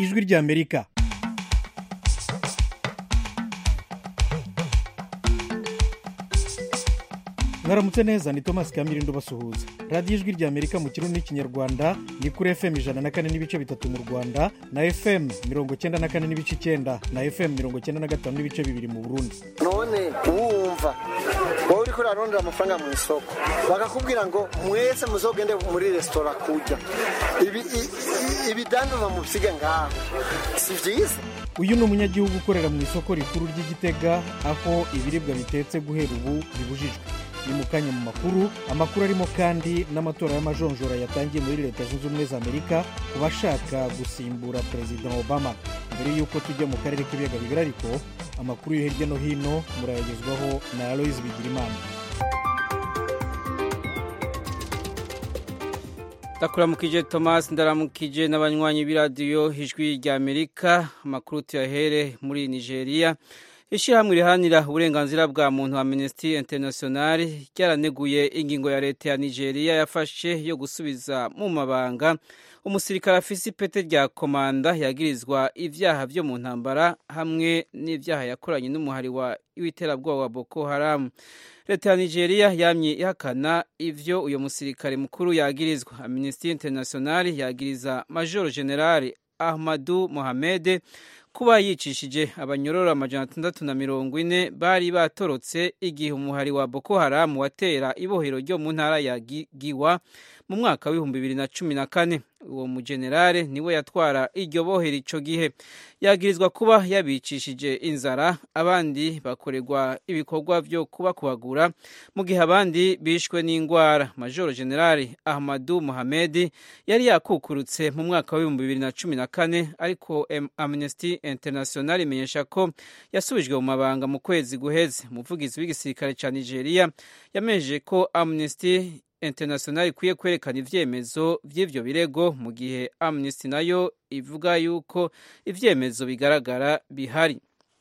ijwi ry'amerika mwaramutse neza ni thomas kamirindo basuhuza radiyo ijwi ry'amerika mu kirundi n'ikinyarwanda ni kuri fm ijana na kane n'ibice bitatu mu rwanda na fm mirongo cyenda na kane n'ibice icyenda na fm mirongo cyenda na gatanu n'ibice bibiri mu burundi none wumva wowe uriko urarondera amafaranga mu isoko bakakubwira ngo mwese muzogende muri resitora kurya Ibi- i- i- ibidandazwa mu bisiga ngaho si byiza uyu ni umunyagihugu ukorera mu isoko rikuru ry'igitega aho ibiribwa bitetse guhera ubu bibujijwe ni mu kanya mu makuru amakuru arimo kandi n'amatora y'amajonjora yatangiye muri leta zunze ubumwe za amerika ku bashaka gusimbura perezida obama mbere y'uko tujya mu karere k'ibiyaga bigari ariko amakuru yo hirya no hino murayagezwaho na aloyizi bigirimana ndakuramukije thomas ndaramukije n'abanywanyi b'iradiyo ijwi rya amerika amakuru tuyahere muri nigeria ishyirahamwe riharanira uburenganzira bwa muntu wa minisitiri interinasiyonari ryaraneguye ingingo ya leta ya nigeria yafashe yo gusubiza mu mabanga umusirikare afise ipete rya komanda yagirizwa ibyaha byo mu ntambara hamwe n'ibyaha yakoranye n'umuhari wa w'iterabwoba wa boko haramu leta ya nigeria yamye ihakana ivyo uyo musirikare mukuru yagirizwa amnesty international yagiriza major general ahmadu mohamed kuba yicishije abanyororo amajana atandatu na mirongo ine bari batorotse igihe umuhari wa boko haramu watera ibohero ryo mu ntara ya Gi- giwa mu mwaka w'ibihumbi bibiri na cumi na kane uwo mujenerale niwe yatwara iryo bohero ico gihe yagirizwa kuba yabicishije inzara abandi bakorerwa ibikorwa vyo kubakubagura mu gihe abandi bishwe n'indwara majoro generali ahmadu mohamedi yari yakukurutse mu mwaka w'ibihumbi bibiri na cumi na kane ariko Am- amnesty international imenyesha ko yasubijwe mu mabanga mu kwezi guheze umuvugizi w'igisirikare ca nigeria yamenyesheje ko amnesty international ikwiye kwerekana ivyemezo vy'ivyo birego mu gihe amnesty nayo ivuga yuko ivyemezo bigaragara bihari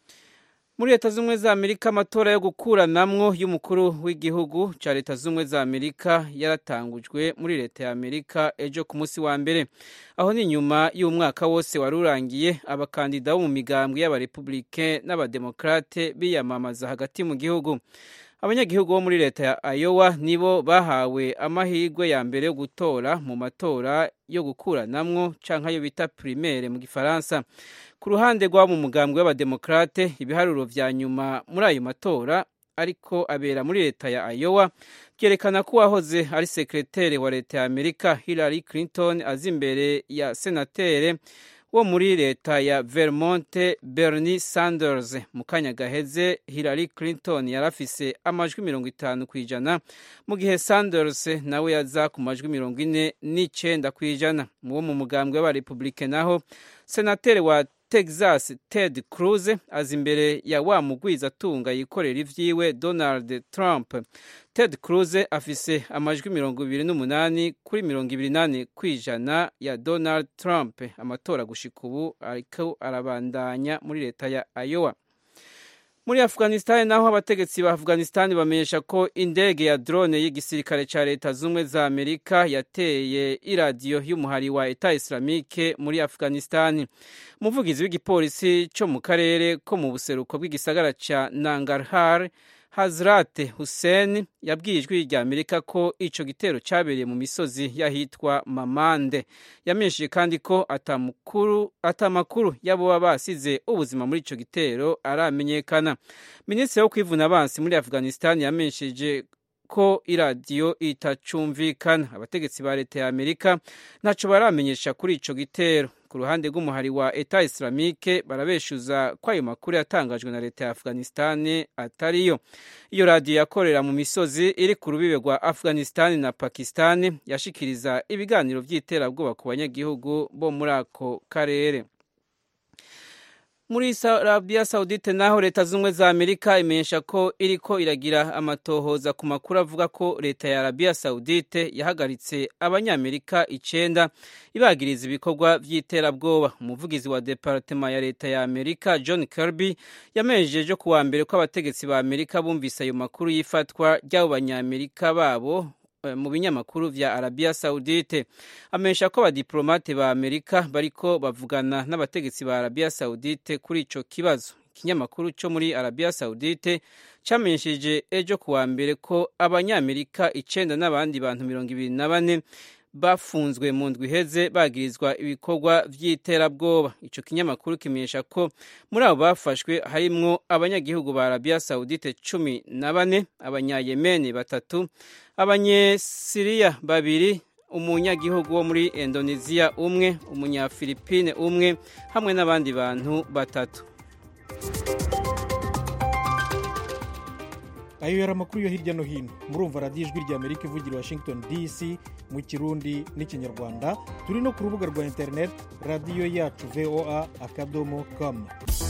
muri leta z'ubumwe za amerika amatora yo gukuranamwo y'umukuru w'igihugu ca leta z'ubumwe za amerika yaratangujwe muri leta ya amerika ejo ku munsi wa mbere aho ni nyuma y'umwaka wose wari urangiye abakandida bo mu migambwe y'abarepublike n'abademokrate biyamamaza hagati mu gihugu abanyagihugu bo muri leta ya Iowa nibo bahawe amahirwe ya mbere yo gutora mu matora yo gukuranamwo canke ayo bita primaire mu gifaransa ku ruhande rw'abo mu mugambwe w'abademokrate ibiharuro vya nyuma muri ayo matora ariko abera muri leta ya Iowa byerekana ko uwahoze ari sekreteri wa leta ya Amerika Hillary Clinton azi imbere ya senatere wo muri leta ya Vermont Bernie Sanders mu kanya gaheze Hillary Clinton yari afise amajwi mirongo itanu ku ijana mu gihe Sanders nawe yaza ku majwi mirongo ine n'icenda ku ijana mu wo mu mugambwe w'abarepublike naho senateri wa Texas Ted Cruz aza imbere ya wa mugwiza atunga yikorera ivyiwe Donald Trump Ted Cruz afise amajwi mirongo ibiri n'umunani kuri mirongo ibiri nane ku ijana ya Donald Trump amatora gushika ubu ariko arabandanya muri leta ya Iowa muri afghanistan naho abategetsi ba afghanistan bamenyesha ko indege ya drone y'igisirikare ca leta z'ubumwe za amerika yateye iradiyo y'umuhari wa eta islamike muri afghanistan umuvugizi w'igipolisi co mu karere ko mu buseruko bw'igisagara ca nangarhar hazrat hussein yabwiye ijwi rya amerika ko ico gitero cabereye mu misozi y'ahitwa mamande yamenyesheje kandi ko atamakuru atamakuru y'abo basize ubuzima muri ico gitero aramenyekana minisitiri wo kwivuna abansi muri afghanistan yamenyesheje ko iradiyo itacumvikana abategetsi ba leta ya amerika ntaco baramenyesha kuri ico gitero ku ruhande rw'umuhari wa eta islamike barabeshuza ko ayo makuru yatangajwe na leta ya afghanistan atariyo iyo radiyo yakorera mu misozi iri ku rubibe rwa afghanistan na pakistan yashikiriza ibiganiro by'iterabwoba ku banyagihugu bo muri ako karere muri arabiya sawudite naho leta z'ubumwe za amerika imenyesha ko iriko iragira amatohoza ku makuru avuga ko leta ya arabiya sawudite yahagaritse abanyamerika icenda ibagiriza ibikorwa vy'iterabwoba umuvugizi wa departema ya leta ya amerika john kirby yamenyesheje ku wa mbere ko abategetsi ba amerika bumvise ayo makuru y'ifatwa ry'abo banyamerika babo mu binyamakuru vya Arabia Saudite amenyesha ko abadiplomate ba Amerika bariko bavugana n'abategetsi ba Arabia Saudite kuri ico kibazo ikinyamakuru cyo muri Arabia Saudite camenyesheje ejo kuwa mbere ko abanyamerika icenda n'abandi bantu mirongo ibiri na bane bafunzwe mu ndwi iheze bagirizwa ibikorwa vy'iterabwoba ico kinyamakuru kimenyesha ko muri abo bafashwe harimwo abanyagihugu ba Arabia Saudite cumi na bane abanyayemeni batatu abanyesiriya babiri umunyagihugu wo muri Indonesia umwe umunyafilipine umwe hamwe n'abandi bantu batatu ayo yari amakuru yo hirya no hino murumva radiyo ijwi rya amerika ivugira washington dc mu kirundi n'ikinyarwanda turi no ku rubuga rwa interineti radiyo yacu voa akadomo com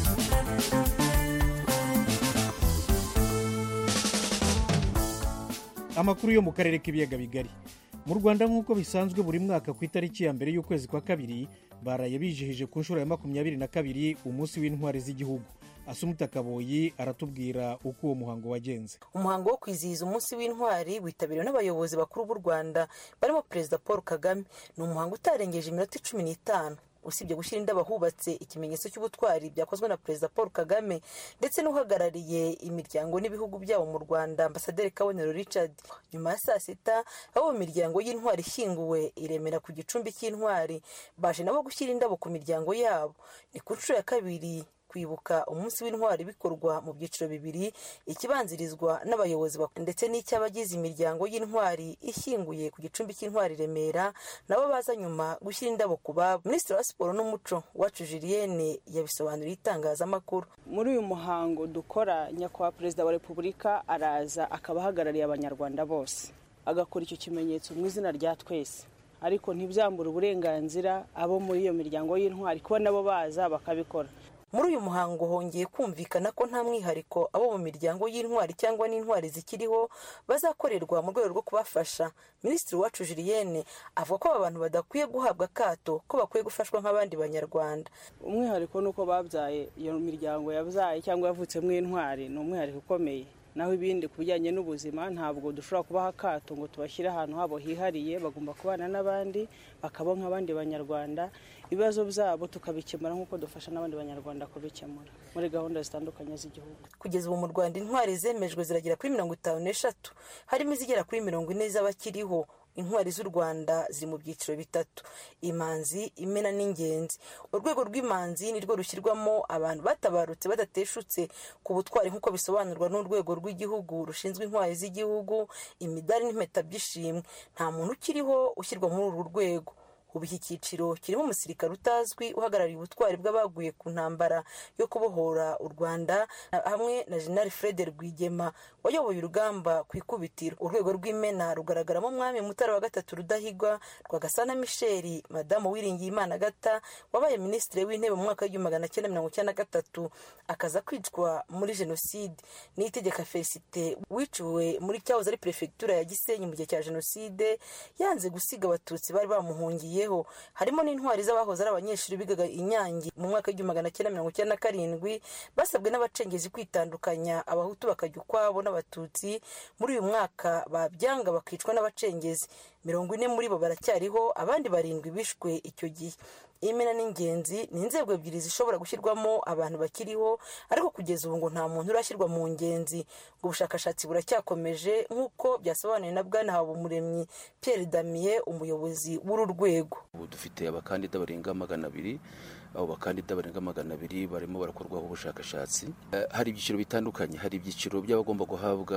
amakuru yo mu karere k'ibiyaga bigari mu rwanda nk'uko bisanzwe buri mwaka ku itariki ya mbere y'ukwezi kwa kabiri baraye bijihije ku nshuro ya makumyabiri na kabiri umunsi w'intwari z'igihugu asumuta kaboyi aratubwira uko uwo muhango wagenze umuhango wo kwizihiza umunsi w'intwari witabiriwe n'abayobozi bakuru b'u rwanda barimo perezida paul kagame ni umuhango utarengeje iminota cumi n'itanu usibye gushyira indabo ahubatse ikimenyetso cy'ubutwari byakozwe na perezida paul kagame ndetse n'uhagarariye imiryango n'ibihugu byabo mu rwanda ambasaderi kabonero richard nyuma ya saa sita abo mu miryango y'intwari ishyinguwe iremera ku gicumbi cy'intwari baje nabo gushyira indabo ku miryango yabo ni ku nshuro ya kabiri kwibuka umunsi w'intwari bikorwa mu byiciro bibiri ikibanzirizwa n'abayobozi ndetse n'icy'abagize imiryango y'intwari ishyinguye ku gicumbi cy'intwari remera nabo baza nyuma gushyira indabo ku babo minisitiri wa siporo n'umuco wacu julienne yabisobanuriye itangazamakuru muri uyu muhango dukora nyakubahwa perezida wa repubulika araza akaba ahagarariye abanyarwanda bose agakora icyo kimenyetso mu izina rya twese ariko ntibyambure uburenganzira abo muri iyo miryango y'intwari kuba nabo baza bakabikora muri uyu muhango hongeye kumvikana ko nta mwihariko abo mu miryango y'intwari cyangwa n'intwari zikiriho bazakorerwa mu rwego rwo kubafasha minisitiri wacu julienne avuga ko aba bantu badakwiye guhabwa akato ko bakwiye gufashwa nk'abandi banyarwanda umwihariko ni uko babyaye iyo miryango yabyaye cyangwa yavutsemo intwari ni umwihariko ukomeye naho ibindi ku bijyanye n'ubuzima ntabwo dushobora kubaha akato ngo tubashyire ahantu habo hihariye bagomba kubana n'abandi bakaba nk'abandi banyarwanda ibibazo byabo tukabikemura nk'uko dufasha n'abandi banyarwanda kubikemura muri gahunda zitandukanye z'igihugu kugeza ubu mu rwanda intwari zemejwe ziragera kuri mirongo itanu n'eshatu harimo izigera kuri mirongo ine z'abakiriho intwari z'u rwanda ziri mu byiciro bitatu imanzi imena n'ingenzi urwego rw'imanzi ni rwo rushyirwamo abantu batabarutse badateshutse ku butwari nk'uko bisobanurwa n'urwego rw'igihugu rushinzwe intwari z'igihugu imidari n'impeta by'ishimwe nta muntu ukiriho ushyirwa muri uru rwego ubu iki cyiciro kirimo umusirikare utazwi uhagarariye ubutwari bw'abaguye ku ntambara yo kubohora u rwanda hamwe na jenali fred rwigema wayoboye urugamba ku ikubitiro urwego rw'imena rugaragaramo umwami mutara wa gatatu rudahigwa rwagasana misheli madamu wiringiyimana gata wabaye minisitiri w'intebe mu mwaka w'igihumbi magana cyenda mirongo icyenda na gatatu akaza kwicwa muri jenoside n'itegeka felicite wiciwe muri cyahoze ari perefegitura ya gisenyi mu gihe cya jenoside yanze gusiga abatutsi bari bamuhungiye harimo n'intwari z'abahoze ari abanyeshuri bigaga inyange mu mwaka w'igihumbi magana cyenda mirongo icyenda na karindwi basabwe n'abacengezi kwitandukanya abahutu bakajya ukwabo n'abatutsi muri uyu mwaka babyanga bakicwa n'abacengezi mirongo ine muri bo baracyariho abandi barindwi bishwe icyo gihe imena n'ingenzi ni inzego ebyiri zishobora gushyirwamo abantu bakiriho ariko kugeza ubu ngo nta muntu urashyirwa mu ngenzi ngo ubushakashatsi buracyakomeje nk'uko byasobanuwe na bwana habumuremyi pierre damier umuyobozi w'uru rwego ubu dufite abakandida barenga magana abiri abo bakandida barenga magana abiri barimo barakorwaho ubushakashatsi hari ibyiciro bitandukanye hari ibyiciro by'abagomba guhabwa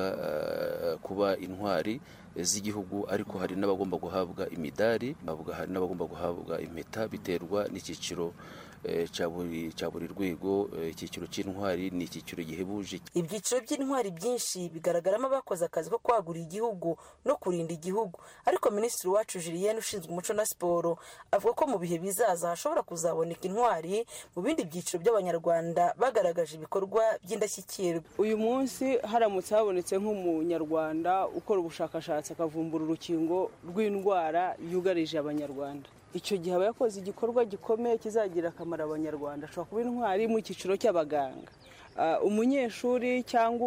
kuba intwari z'igihugu ariko hari n'abagomba guhabwa imidari hari n'abagomba guhabwa impeta biterwa n'icyiciro cya buri rwego icyiciro cy'intwari ni icyiciro gihebuje ibyiciro by'intwari byinshi bigaragaramo abakoze akazi ko kwagura igihugu no kurinda igihugu ariko minisitiri wacu julienne ushinzwe umuco na siporo avuga ko mu bihe bizaza hashobora kuzaboneka intwari mu bindi byiciro by'abanyarwanda bagaragaje ibikorwa by'indashyikirwa uyu munsi haramutse habonetse nk'umunyarwanda ukora ubushakashatsi akavumbura urukingo rw'indwara yugarije abanyarwanda icyo gihe aba yakoze igikorwa gikomeye kizagira akamaro abanyarwanda ashobora kuba intwari mu cyiciro cy'abaganga umunyeshuri cyangwa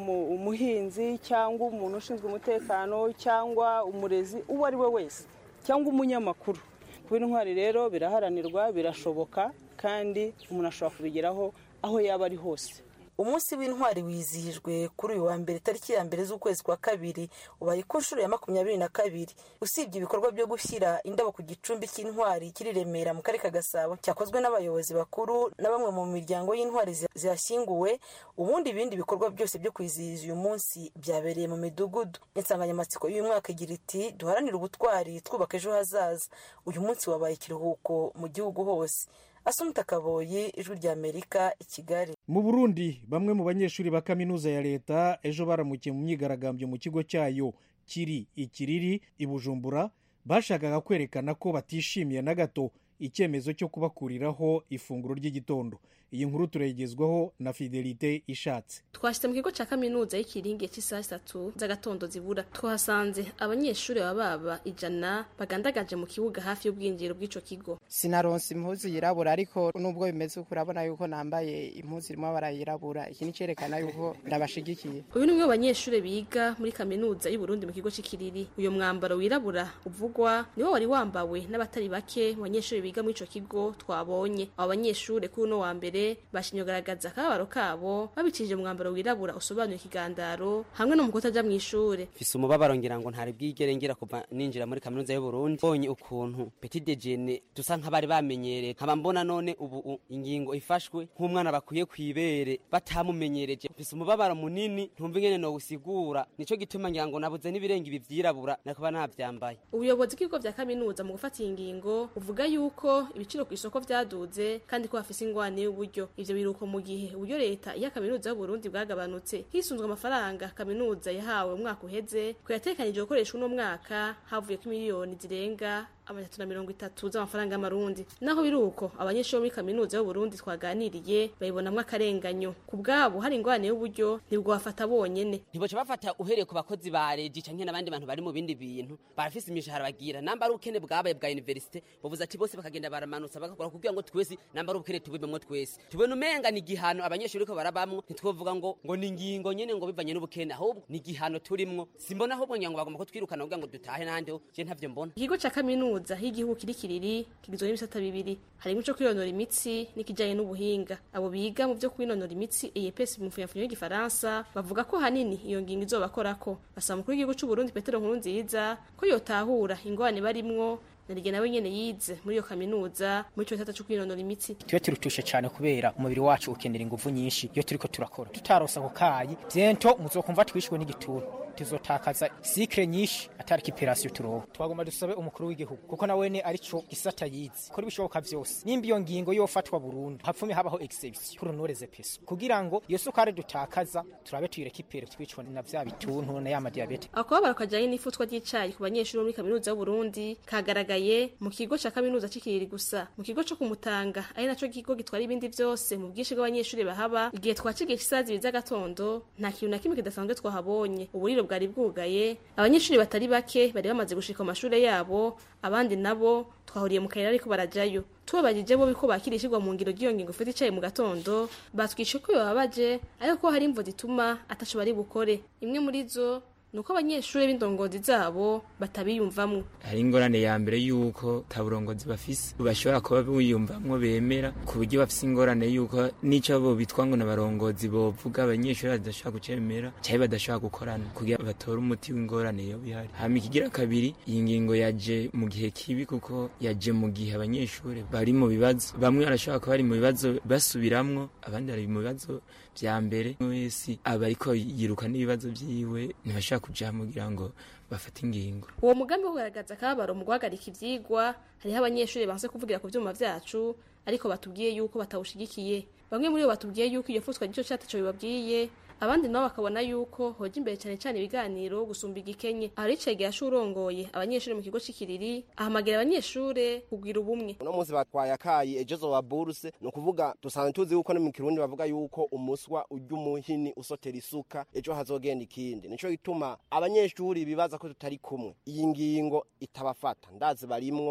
umuhinzi cyangwa umuntu ushinzwe umutekano cyangwa umurezi uwo ari we wese cyangwa umunyamakuru kuba intwari rero biraharanirwa birashoboka kandi umuntu ashobora kubigeraho aho yaba ari hose umunsi w'intwari wizihijwe kuri uyu wa mbere tariki ya mbere z'ukwezi kwa kabiri ubaye ku nshuro ya makumyabiri na kabiri usibye ibikorwa byo gushyira indabo ku gicumbi cy'intwari kiri remera mu karere ka gasabo cyakozwe n'abayobozi bakuru na bamwe mu miryango y'intwari zihashyinguwe ubundi ibindi bikorwa byose byo kwizihiza uyu munsi byabereye mu midugudu insanganyamatsiko y'uyu mwaka igira iti duharanire ubutwari twubaka ejo hazaza uyu munsi wabaye ikiruhuko mu gihugu hose asumta kaboyi ijwi rya amerika i kigali mu burundi bamwe mu banyeshuri ba kaminuza ya leta ejo baramukiye mu myigaragambyo mu kigo cyayo kiri ikiriri i bujumbura bashakaga kwerekana ko batishimiye na gato icyemezo cyo kubakuriraho ifunguro ry'igitondo iyi nkuru turayigezwaho na fidelite ishatse twashyize mu kigo cya kaminuza y'ikiringi cy'isaha zitatu z'agatondo zibura twahasanze abanyeshuri baba baba ijana bagandagaje mu kibuga hafi y'ubwinjiriro bw'icyo kigo sinaronse impuzu yirabura ariko nubwo bimeze uko urabona yuko nambaye impuzu irimo amabara yirabura iki ni cyerekana yuko ndabashigikiye uyu ni umwe mu banyeshuri biga muri kaminuza y'uburundi mu kigo cy'ikiriri uyu mwambaro wirabura uvugwa niwo wari wambawe n'abatari bake mu banyeshuri biga muri icyo kigo twabonye abo banyeshuri kuri uno wa mbere bashimye kugaragaza akababaro kabo babicishije umwambaro wirabura usobanuye ikigandaro hamwe no mu kutaja mu ishure mfise umubabaro ngira ngo ntari bwigere ngira kuva ninjira muri kaminuza y'uburundi mbonye ukuntu petit dejeuner dusa nk'abari bamenyereye nkaba mbona none ubu ingingo ifashwe nk'umwana bakwiye kwibere batamumenyereje mfise umubabaro munini ntumva ingene nowusigura nico gituma ngira ngo nabuze n'ibirenga ibi vyirabura nakuba navyambaye ubuyobozi bw'ibigo vya kaminuza mu gufata iyi ngingo buvuga yuko ibiciro ku isoko vyaduze kandi ko hafise ingwane y'uburyo ivyo biruko mu gihe uburyo leta iya kaminuza y'uburundi bwagabanutse hisunzwe amafaranga kaminuza yahawe umwaka uheze ko yatekanije gukoresha uno mwaka havuyeko miliyoni zirenga amajana na mirongo itatu z'amafaranga y'amarundi naho biri uko abanyeshuri muri kaminuza y'uburundi twaganiriye bayibonamwo akarenganyo ku bwabo hari ingwane y'uburyo ntibwo bafata bonyene ntiboca bafata uhereye ku bakozi ba regi canke n'abandi bantu bari mu bindi bintu barafise imishahara bagira namba ari ubukene bwabaye bwa universite bavuze ati bose bakagenda baramanutsa bagakora kugira ngo twese namba ari ubukene tubibemwo twese tubona umenga ni igihano abanyeshuri ko barabamwo ntitwovuga ngo ngo ni ingingo nyene ngo bivanye n'ubukene ahubwo ni igihano turimwo simbona ahubwo ngira ngo bagomba kutwirukana kugira ngo dutahe n'ahandi ho je ntavyo mbona ikigo ca kaminuza kaminuza y'igihugu kiri kiriri kigizwe n'ibisata bibiri harimo ico kwinonora imitsi n'ikijanye n'ubuhinga abo biga mu vyo kwinonora imitsi EPS mu mfunyafunyo y'igifaransa bavuga ko hanini iyo ngingo izobakorako basaba mukuru w'igihugu c'u Burundi Petero Nkurunziza ko yotahura ingwane barimwo narige nawe nyene yize muri iyo kaminuza muri ico gisata co kwinonora imitsi tuyo turutushe cyane kubera umubiri wacu ukenera ingufu nyinshi iyo turiko turakora tutarosa ako kayi vyento muzokumva twishwe n'igituntu tuzotakaza sikre nyinshi atari kiperasiyo turonka twagomba dusabe umukuru w'igihugu kuko nawene arico gisata yize kora ibishoboka vyose nimba iyo ngingo yofatwa burundu hapfume habaho exception kurunoreze peso kugira ngo iyo sukari dutakaza turabe tuyirekipere twicwa na vya bituntu na ya madiyabete akababaro kajanye n'ifutwa ry'icayi ku banyeshuri muri kaminuza y'uburundi kagaragaye mu kigo ca kaminuza c'ikiriri gusa mu kigo co kumutanga ari naco kigo gitwara ibindi vyose mu bwinshi bw'abanyeshuri bahaba igihe twacigiye isaha zibiri z'agatondo nta kintu na kimwe kidasanzwe twahabonye uburiro bwari bwugaye abanyeshuri batari bake bari bamaze gushika mu mashure yabo abandi nabo twahuriye mu kayira ariko barajayo tubabajije bo biko bakira ishirwa mu ngiro ry'iyo ngingo ufite icaye mu gatondo batwishe ko bababaje ariko ko hari imvo zituma ataco bari bukore imwe muri zo nuko abanyeshuri b'indongozi zabo batabiyumvamwo hari ingorane ya mbere yuko ta burongozi bafise bashobora kuba biyumvamwo bemera ku buryo bafise ingorane yuko n'ico bo bitwa ngo n'abarongozi bovuga abanyeshuri badashobora kucemera canke badashobora gukorana kugira batore umuti w'ingorane yo bihari hama ikigira kabiri iyi ngingo yaje mu gihe kibi kuko yaje mu gihe abanyeshuri bari mu bibazo bamwe barashobora kuba bari mu bibazo basubiramwo abandi bari mu bibazo vya mbere wese aba ariko yiruka n'ibibazo vyiwe ntibashaka kuja kugira ngo bafate ingingo uwo mugambi wo kugaragaza akababaro mu guhagarika ivyigwa hariho abanyeshuri banse kuvugira ku vyuma vyacu ariko batubwiye yuko batawushigikiye bamwe muri bo batubwiye yuko iyo futwa gico cataco bibabwiye abandi nabo bakabona yuko hoja imbere cyane cyane ibiganiro gusumba igikenye aho ricege yashurongoye abanyeshuri mu kigo c'ikiriri ahamagira abanyeshure kugwira ubumwe uno munsi batwaye akayi ejo zoba buruse ni ukuvuga dusanzwe tuzi yuko no mu kirundi bavuga yuko umuswa urya umuhini usotera isuka ejo hazogenda ikindi nico gituma abanyeshuri bibaza ko tutari kumwe iyi ngingo itabafata ndazi barimwo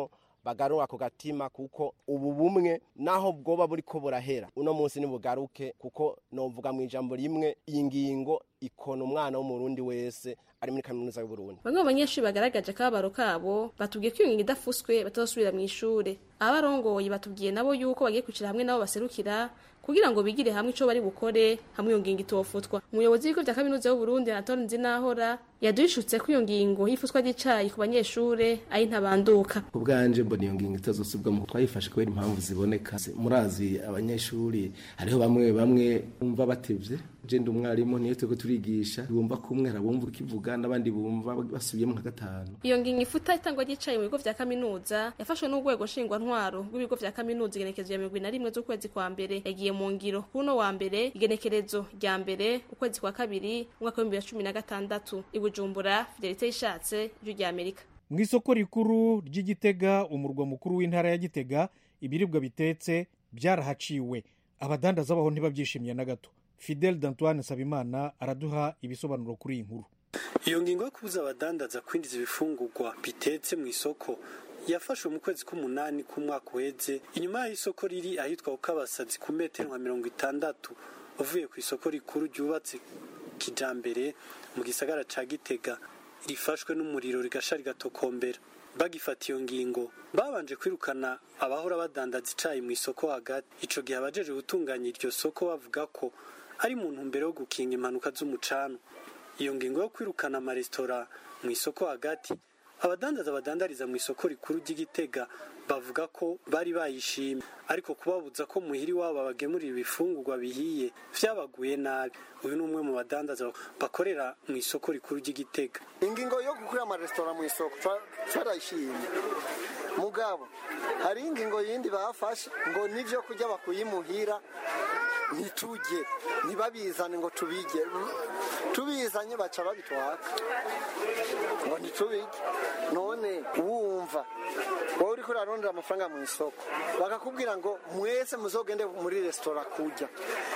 bagarura ako gatima kuko ubu bumwe naho bwoba buriko burahera uno munsi nibugaruke kuko novuga mu ijambo rimwe iyi ngingo ikona umwana w'umurundi wese ari muri kaminuza y'uburundi bamwe mu banyeshuri bagaragaje akababaro kabo batubwiye ko iyo ngingo idafuswe batazosubira mu ishure abarongoye batubwiye nabo yuko bagiye kwicara hamwe nabo baserukira kugira ngo bigire hamwe ico bari bukore hamwe iyo ngingo itofutwa umuyobozi w'ibigo vya kaminuza y'uburundi anatole nzinahora yaduhishutse ko iyo ngingo y'ifutwa ry'icayi ku banyeshure ari ntabanduka ku bwanje mbona iyo ngingo itazosubwa mu twayifashe kubera impamvu ziboneka murazi abanyeshuri hariho bamwe bamwe bumva batevye je ndi umwarimu niyo turiko turigisha bumva kumwe harabumva ukivuga n'abandi bumva basubiyemo nka gatanu iyo ngingo ifuta itangwa ry'icayi mu bigo vya kaminuza yafashwe n'urwego nshingwantwaro rw'ibigo vya kaminuza igenekerezo ya mirongo ine na rimwe z'ukwezi kwa mbere yagiye mu ngiro kuno wa mbere igenekerezo rya mbere ukwezi kwa kabiri umwaka w'ibihumbi bibiri na cumi na gatandatu i bujumbura fidelite yishatse ijwi rya amerika mu isoko rikuru ry'igitega umurwa mukuru w'intara ya gitega ibiribwa bitetse byarahaciwe abadandaza baho ntibabyishimiye na gato fidel d'antoine sabimana araduha ibisobanuro kuri iyi nkuru iyo ngingo yo kubuza abadandaza kwinjiza ibifungurwa bitetse mu isoko yafashwe mu kwezi k'umunani k'umwaka uheze inyuma y'aho isoko riri ahitwa ukabasazi ku metero nka mirongo itandatu uvuye ku isoko rikuru ryubatse kijambere mu gisagara ca gitega rifashwe n'umuriro rigasha rigatokombera bagifata iyo ngingo babanje kwirukana abahora badandaza icayi mu isoko hagati ico gihe abajeje gutunganya iryo soko bavuga ko ari mu ntumbero yo gukinga impanuka z'umucano iyo ngingo yo kwirukana amaresitora mu isoko hagati abadandaza badandariza mu isoko rikuru ry'igitega bavuga ko bari bayishimye ariko kubabuza ko muhiri wabo bagemurira ibifungurwa bihiye vyabaguye nabi uyu ni umwe mu badandaza bakorera mu isoko rikuru ry'igitega ingingo yo gukura amaresitora mu isoko twarayishimye mugabo hari ingingo yindi bafashe ngo n'ivyo kurya bakuyimuhira ntitujye ntibabizane ngo tubige tubizanye baca babitwaka ngo ntitubige none wumva wowe uriko urarondera amafaranga mu isoko bakakubwira ngo mwese muzogende muri resitora kurya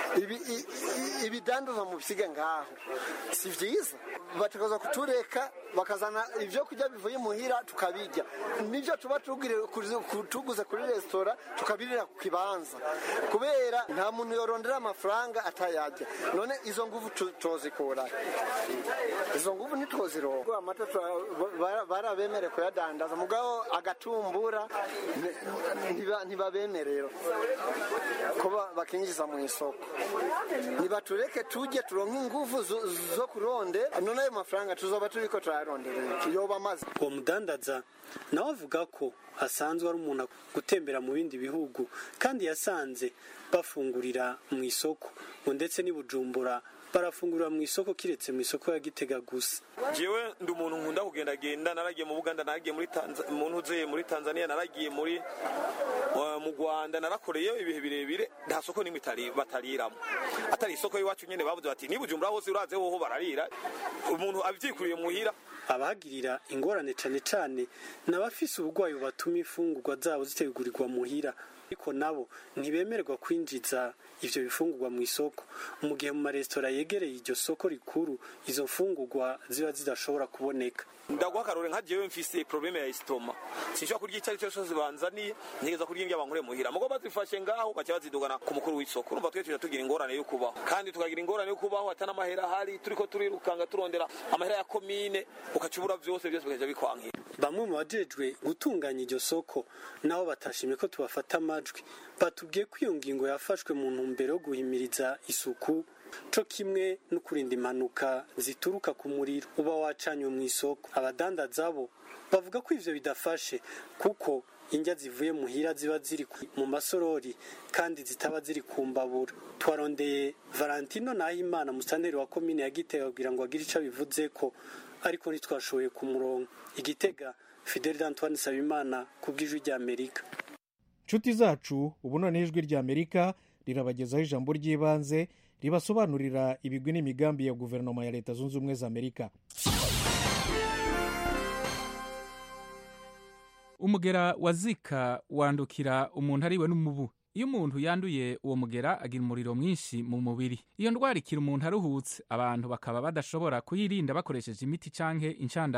ibidandaza mu bisiga ngaho si vyiza bategereza kutureka bakazana ivyo kurya bivuye muhira tukabirya nivyo tuba tuguze kuri resitora tukabirira ku kibanza kubera nta muntu yorondera amafaranga atayarya none izo nguvu tuzikura izo nguvu ntitwozironga amata barabemere kuyadandaza mugabo agatumbura ntibabemerera kuba bakinjiza mu isoko nibatureke tujye turonke inguvu zo kuronde none ayo mafaranga tuzoba turiko turayaronderera yoba amaze uwo mudandaza nawe avuga ko asanzwe ari umuntu gutembera mu bindi bihugu kandi yasanze bafungurira mu isoko ngo ndetse n'i bujumbura barafungurira mu isoko kiretse mu isoko ya gitega gusa jewe ndi umuntu nkunda kugendagenda naragiye mu buganda naragiye muri mu ntuze muri tanzania naragiye muri mu rwanda narakoreye ibihe birebire nta soko nimwe batariramo atari isoko y'iwacu nyene bavuze bati ni bujumbura hose uraze hoho bararira umuntu avyikuriye muhira abahagirira ingorane cane cane n'abafise ubugwayi bubatuma imfungurwa zabo zitegurirwa muhira ariko nabo ntibemererwa kwinjiza ivyo bifungurwa mu isoko mu gihe mu maresitora yegereye iryo soko rikuru izo mfungurwa ziba zidashobora kuboneka ndaguha akarore nka jewe mfise probleme ya istoma sinshobora kurya icyo ari cyo cyose banzaniye ntegeza kurya indya bankure muhira mugo bazifashe ngaho baca bazidugana ku mukuru w'isoko urumva twe tuja tugira ingorane yo kubaho kandi tukagira ingorane yo kubaho atana amahera ahari turiko turirukanga turondera amahera ya komine ukaca ubura vyose byose bikaja bikwankira bamwe mu bajejwe gutunganya iryo soko nabo batashimye ko tubafata amajwi batubwiye ko iyo ngingo yafashwe mu ntumbero yo guhimiriza isuku co kimwe no kurinda impanuka zituruka ku muriro uba wacanywe mu isoko abadandaza bo bavuga ko ivyo bidafashe kuko indya zivuye muhira ziba ziri mu masorori kandi zitaba ziri ku mbabura twarondeye valentino nahimana musanteri wa komine ya gitega kugira ngo agire ico bivuze ko ariko ntitwashoboye kumuronka igitega fidel antoine sabimana ku bw'ijwi rya amerika nshuti zacu ubu noneho ijwi rya amerika rirabagezaho ijambo ry'ibanze ribasobanurira ibigwi n'imigambi ya guverinoma ya leta zunze ubumwe za amerika umugera wa zika wandukira umuntu ariwe n'umubu iyo umuntu yanduye uwo mugera agira umuriro mwinshi mu mubiri iyo ndwara ikira umuntu aruhutse abantu bakaba badashobora kuyirinda bakoresheje imiti canke inshandago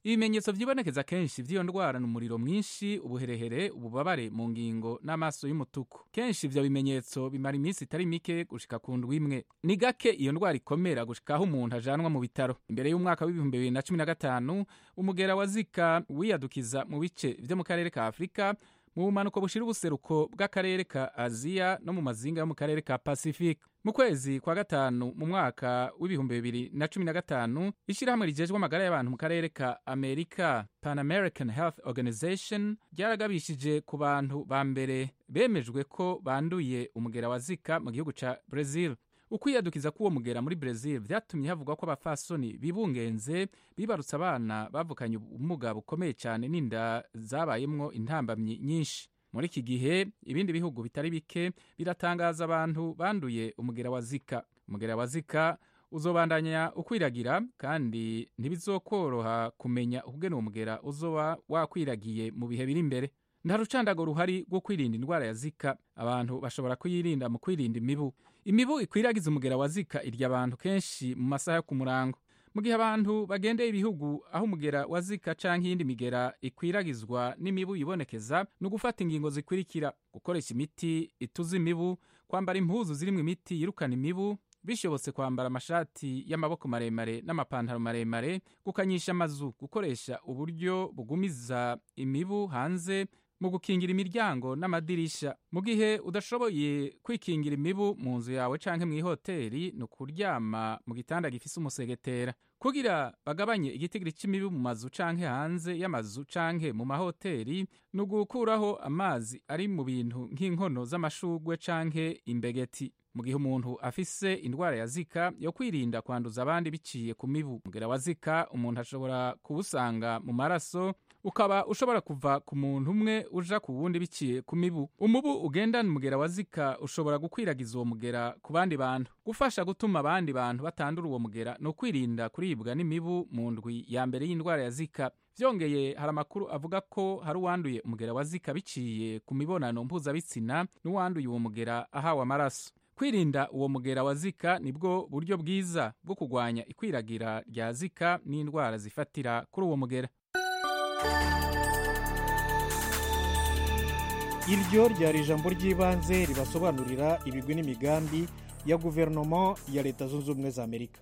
ibimenyetso vyibonekeza kenshi vy'iyo ndwara ni umuriro mwinshi ubuherehere ububabare mu ngingo n'amaso y'umutuku kenshi ivyo bimenyetso bimara iminsi itari mike gushika ku ndwi imwe ni gake iyo ndwara ikomera gushika aho umuntu ajanwa mu bitaro imbere y'umwaka w'ibihumbi bibiri na cumi na gatanu umugera wa zika wiyadukiza mu bice vyo mu karere ka afurika mu bumanuko bushira ubuseruko bw'akarere ka aziya no mu mazinga yo mu karere ka pacifique mu kwezi kwa gatanu mu mwaka w'ibihumbi bibiri na cumi na gatanu ishyirahamwe rijejwe amagara y'abantu mu karere ka amerika pan american health organization ryaragabishije ku bantu ba mbere bemejwe ko banduye umugera wa zika mu gihugu ca brazil ukwiyadukiza k'uwo mugera muri Brazil vyatumye havugwa ko abafasoni bibungenze bibarutse abana bavukanye ubumuga bukomeye cyane n'inda zabayemwo intambamyi nyinshi muri iki gihe ibindi bihugu bitari bike biratangaza abantu banduye umugera wa zika umugera wa zika uzobandanya ukwiragira kandi ntibizokoroha kumenya ukugena uwo mugera uzoba wakwiragiye mu bihe biri imbere nta rucandago ruhari rwo kwirinda indwara ya zika abantu bashobora kuyirinda mu kwirinda imibu imibu ikwiragiza umugera wa zika irya abantu kenshi mu masaha yo ku murango mu gihe abantu bagendeye ibihugu aho umugera wa zika canke iyindi migera ikwiragizwa n'imibu yibonekeza ni ugufata ingingo zikurikira gukoresha imiti ituza imibu kwambara impuzu zirimwo imiti yirukana imibu bishobotse kwambara amashati y'amaboko maremare n'amapantaro maremare gukanyisha amazu gukoresha uburyo bugumiza imibu hanze mu gukingira imiryango n'amadirisha mu gihe udashoboye kwikingira imibu mu nzu yawe canke mu ihoteri ni ukuryama mu gitanda gifise umusegetera kugira bagabanye igitigiri c'imibu mu mazu canke hanze y'amazu canke mu mahoteri ni ugukuraho amazi ari mu bintu nk'inkono z'amashugwe canke imbegeti mu gihe umuntu afise indwara ya zika yo kwirinda kwanduza abandi biciye ku mibu umugera wa zika umuntu ashobora kuwusanga mu maraso ukaba ushobora kuva ku muntu umwe uja ku wundi biciye ku mibu umubu ugendana umugera wa zika ushobora gukwiragiza uwo mugera ku bandi bantu gufasha gutuma abandi bantu batandura uwo mugera ni ukwirinda kuribwa n'imibu mu ndwi ya mbere y'indwara ya zika vyongeye hari amakuru avuga ko hari uwanduye umugera wa zika biciye ku mibonano mpuzabitsina n'uwanduye uwo mugera ahawe amaraso kwirinda uwo mugera wa zika nibwo buryo bwiza bwo kurwanya ikwiragira rya zika n'indwara zifatira kuri uwo mugera iryo ryari ijambo ry'ibanze ribasobanurira ibigwi n'imigambi ya guverinoma ya leta zunze ubumwe za amerika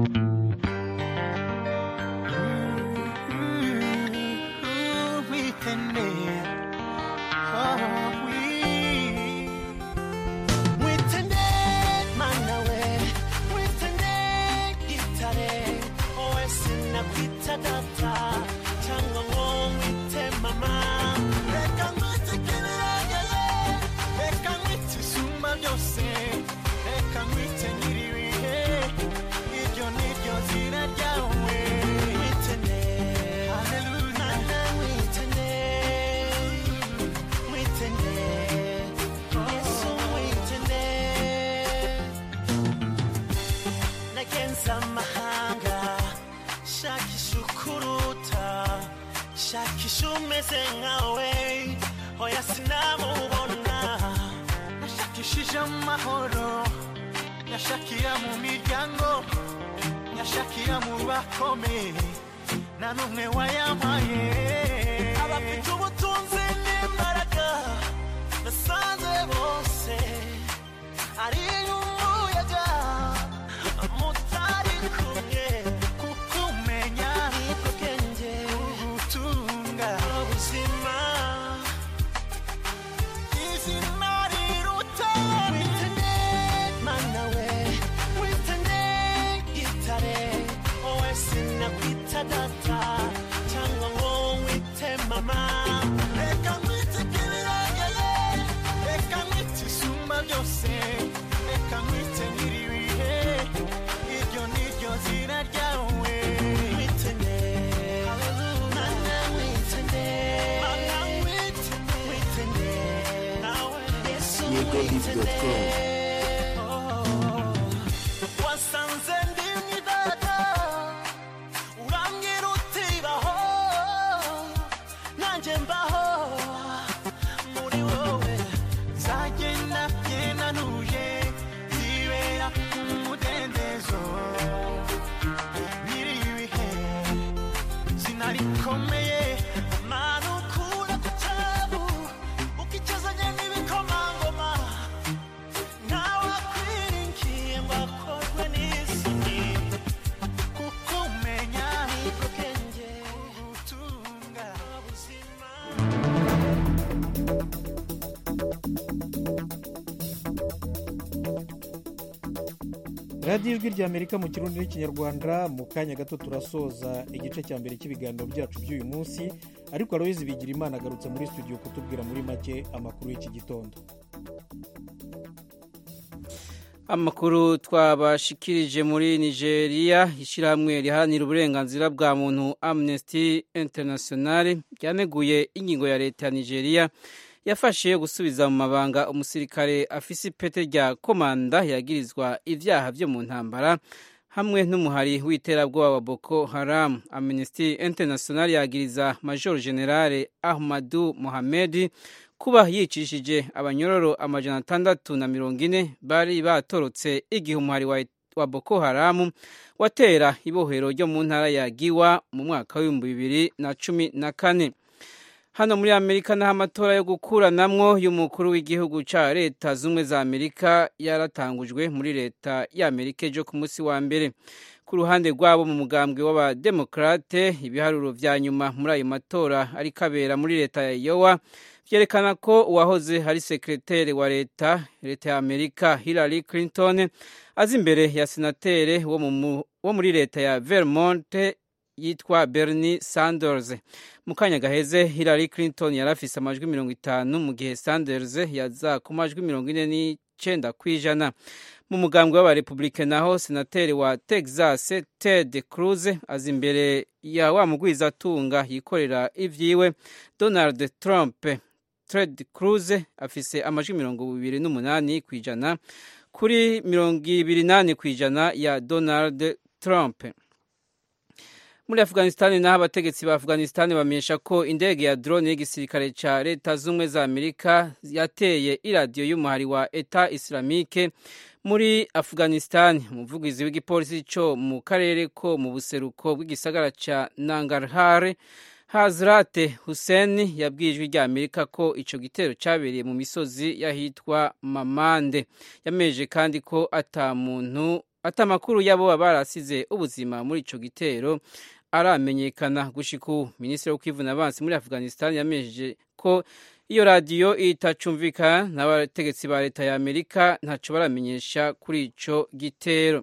shakisha umeze nkawe oya sinamubona nashakishije amahoro nyashakira mu miryango nyashakira mu bakomeye nta n'umwe wayampaye abafite ubutunzi n'imbaraga nasanze bose ari umuyaga mutari kumwe kukumenya niko bwenge ubutunga ubuzima izina riruta witende mana we witende gitare wowe sinakwita data cyangwa ngo wite mama reka nkwite kibirangeye reka nkwite isumba byose reka nkwite nyiribihe iryo niryo zina ryawe witende mana witende mana witende witende nawe yesu witende wasanze ndi mwidada urambwira uti baho nanjye mbaho muri wowe nzagenda ngenanuye zibera umudendezo nyiri ibihe zina rikomeye mana ukura ku cyabu ukicazanye n'ibikomangoma ntawe akwiringiye ngo akorwe n'isoni kuko umenya nibwo bwenge ubutunga ubuzima radiyo ijwi ry'amerika mu kirundi n'ikinyarwanda mu kanya gato turasoza igice cya mbere cy'ibiganiro byacu by'uyu munsi ariko aloyizi bigira imana agarutse muri studio kutubwira muri make amakuru y'iki gitondo amakuru twabashikirije muri nigeria ishyirahamwe riharanira uburenganzira bwa muntu amnesty international ryaneguye ingingo ya leta ya nigeria yafashe gusubiza mu mabanga umusirikare afise ipete rya komanda yagirizwa ibyaha byo mu ntambara hamwe n'umuhari w'iterabwoba wa boko haram amnesty international yagiriza major generale ahmadu mohamedi kuba yicishije abanyororo amajana atandatu na mirongo ine bari batorotse igihe umuhari wa, wa boko haramu watera ibohero ryo mu ntara ya giwa mu mwaka w'ibihumbi bibiri na cumi na kane hano muri amerika naho amatora yo gukuranamwo y'umukuru w'igihugu cya leta z'ubumwe za amerika yaratangujwe muri leta y'amerika ejo ku munsi wa mbere ku ruhande rwabo mu mugambwe w'abademokarate ibiharuro vya nyuma muri ayo matora ariko abera muri leta ya yowa vyerekana ko uwahoze ari sekreteri wa leta leta ya amerika hillary clinton azi imbere ya senatere wo, mu, wo muri leta ya vermont yitwa bernie sanders mu kanya gaheze hillary clinton yari afise amajwi mirongo itanu mu gihe sanders yaza ku majwi mirongo ine n'icenda kw'ijana mu mugambwe w'abarepublike naho senateri wa texas ted cruz aza imbere ya wa mugwizatunga yikorera ivyiwe donald trump ted cruz afise amajwi mirongo ibiri n'umunani kw'ijana kuri mirongo ibiri nane kw'ijana ya donald trump muri afghanistan naho abategetsi ba afghanistan bamenyesha ko indege ya drone y'igisirikare ca leta z'ubumwe za amerika yateye iradiyo y'umuhari wa eta islamike muri afghanistan umuvugizi w'igipolisi co mu karere ko mu buseruko bw'igisagara ca nangarhar hazrate hussein yabwiye ijwi rya amerika ko ico gitero cabereye mu misozi y'ahitwa mamande yameje kandi ko ata muntu ata makuru y'abo barasize ubuzima muri ico gitero aramenyekana gushika ubu minisitiri w'ukwivuna abansi muri afghanistan yamejeje ko iyo radiyo itacumvikana n'abategetsi ba leta ya amerika ntaco baramenyesha kuri ico gitero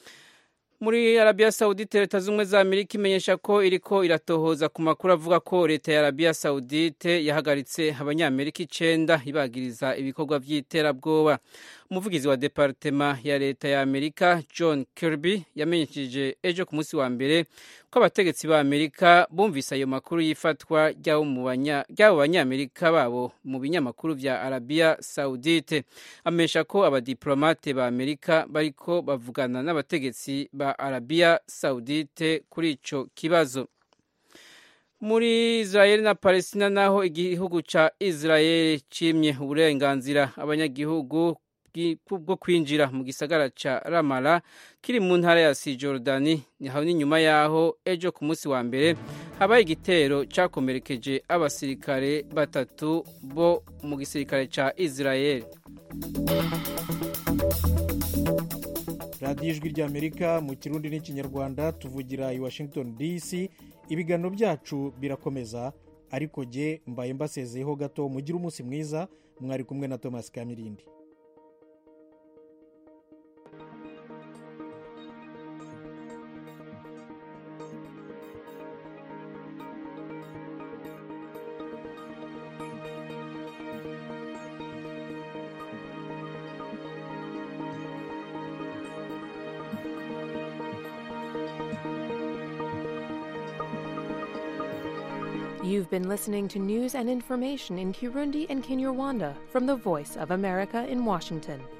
muri arabiya sawudite leta z'ubumwe za amerika imenyesha ko iriko iratohoza ku makuru avuga ko leta ya arabiya sawudite yahagaritse abanyamerika icenda ibagiriza ibikorwa vy'iterabwoba umuvugizi wa departema ya leta ya amerika john kirby yamenyesheje ejo ku munsi wa mbere ko abategetsi ba amerika bumvise ayo makuru y'ifatwa ry'abo banyamerika babo mu binyamakuru vya arabiya sawudite amenyesha ko abadiplomate ba amerika bariko bavugana n'abategetsi ba arabiya sawudite kuri ico kibazo muri israel na palestina naho igihugu ca israel cimye uburenganzira abanyagihugu bwo kwinjira mu gisagara ca ramala kiri mu ntara ya sijordani niho n'inyuma yaho ejo ku munsi wa mbere habaye igitero cakomerekeje abasirikare batatu bo mu gisirikare ca israel radiyo ijwi ry'amerika mu kirundi n'ikinyarwanda tuvugira i washington dc ibiganiro byacu birakomeza ariko jye mbaye mbasezeyeho gato mugire umunsi mwiza mwari kumwe na thomas kamirindi You've been listening to news and information in Kirundi and Kinyarwanda from the Voice of America in Washington.